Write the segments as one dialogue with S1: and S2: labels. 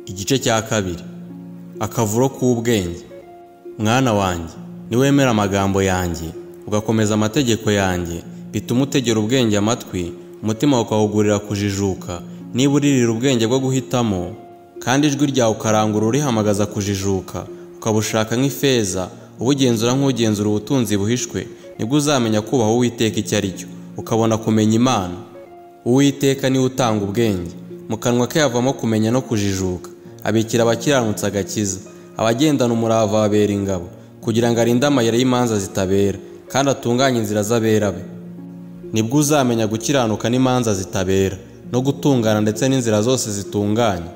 S1: igice cya kabiri akavuro k'ubwenge mwana wanjye niwemera amagambo yanjye ugakomeza amategeko yanjye bituma utegera ubwenge amatwi umutima ukawugurira kujijuka niba uririra ubwenge bwo guhitamo kandi ijwi ryawe ukarangura urihamagaza kujijuka ukabushaka nk'ifeza ubugenzura nk'ugenzura ubutunzi buhishwe nibwo uzamenya kubaha uwiteka icyo ari cyo ukabona kumenya imana uwiteka niwe utanga ubwenge mu kanwa ke havamo kumenya no kujijuka abikira abakiranutsi agakiza abagendana umurava babera ingabo kugira ngo arinde amayira y'imanza zitabera kandi atunganye inzira z'abera be nibwo uzamenya gukiranuka n'imanza zitabera no gutungana ndetse n'inzira zose zitunganye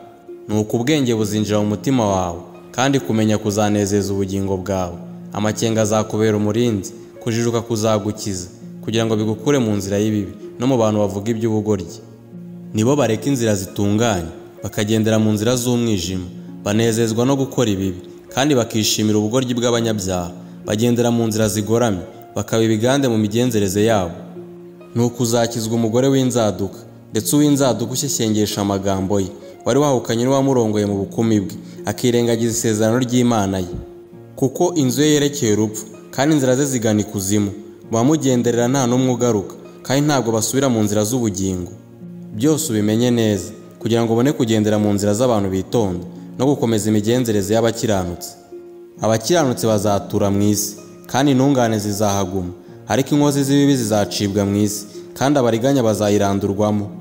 S1: ni uku ubwenge buzinjira mu mutima wawe kandi kumenya kuzanezeza ubugingo bwawe amakenga azakubera umurinzi kujijuka kuzagukiza kugira ngo bigukure mu nzira y'ibibi no mu bantu bavuga iby'ubugoryi nibo bareka inzira zitunganye bakagendera mu nzira z'umwijima banezezwa no gukora ibibi kandi bakishimira ubugoryi bw'abanyabyaha bagendera mu nzira zigoramye bakaba ibigande mu migenzereze yabo ni ukuzakizwa umugore w'inzaduka ndetse uw'inzaduka ushyeshyengesha amagambo ye wari wahukanye n'uwamurongoye mu bukumi bwe akirengagiza isezerano ry'imana ye kuko inzu ye yerekeye urupfu kandi inzira ze zigana ikuzimu bamugenderera nta n'umwe ugaruka kandi ntabwo basubira mu nzira z'ubugingo byose ubimenye neza kugira ngo ubone kugendera mu nzira z'abantu bitonda no gukomeza imigenzereze y'abakiranutsi abakiranutsi bazatura mu isi kandi intungane zizahaguma ariko inkozi z'ibibi zizacibwa mu isi kandi abariganya bazayirandurwamo